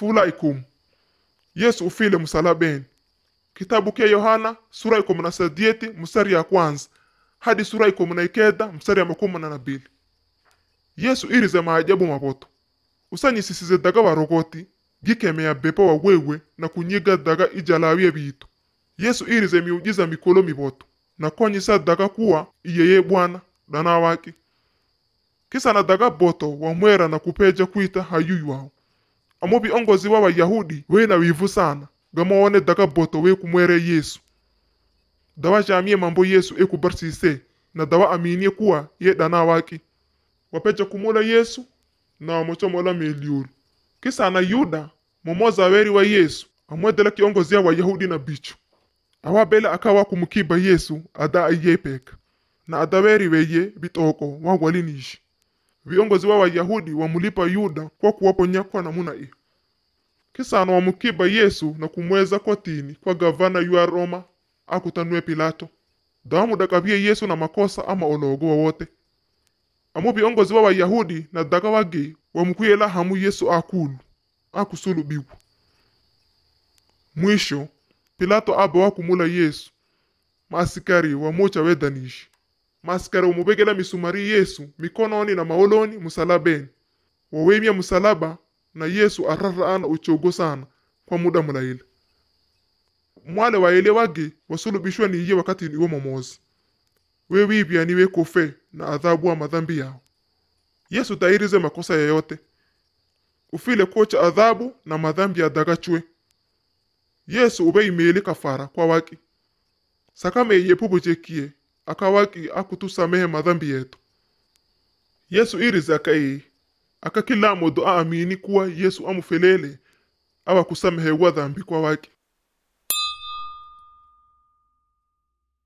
fula ikumu yesu ufile msalabeni kitabu kya yohana sura ikumi na sadieti mstari ya kwanza hadi sura ikumi na ikenda mstari ya makumi na nabili yesu irize maajabu mapoto usanyisisize daga barogoti gikemea bepo wa wewe na kunyiga daga ijalawiye bitu yesu irize miujiza mikolo miboto na konyisa daga kuwa iyeye bwana dana wake kisa na daga boto wamwera na kupeja kwita hayuyu wao amo biongozi wa wayahudi wena wivu sana gamawone daga boto we kumwere yesu dawa jamie mambo yesu ekubarsise na dawa aminie kuwa ye dana wake wapeja kumula yesu na wamochomola meliulu kisa na yuda momoza weri wa yesu amwedela kiongozi ya wayahudi na bichu awabele akawa kumukiba yesu ada ayepeka na adaweri weye bitoko wagwalinishi viongozi wa wayahudi wamulipa yuda kwa kuwaponya kwa namuna iyo kisano wamukiba yesu na kumweza kotini kwa gavana yua roma akutanue pilato dawamudakavye yesu na makosa ama ologo wowote amo viongozi wa wayahudi na daga wage wamukuyela hamu yesu akulu akusulubiwa mwisho pilato aba wakumula yesu maasikari wamocha wedanishi maasikari wamubegela misumari yesu mikononi na maoloni musalabeni wawemya musalaba na yesu araraana uchogo sana kwa muda mulaile mwale waele wage wasulubishwa niye wakati iwo momozi wewibya niwe kofe na adhabu wa madhambi yao yesu tairize makosa yoyote ufile kocha adhabu na madhambi ya dagachwe yesu ube imeli kafara kwa waki sakame yepubujekie akawaki akutusamehe madhambi yetu yesu irize akaii akakila modo aamini kuwa yesu amufelele awakusamehewa dhambi kwa waki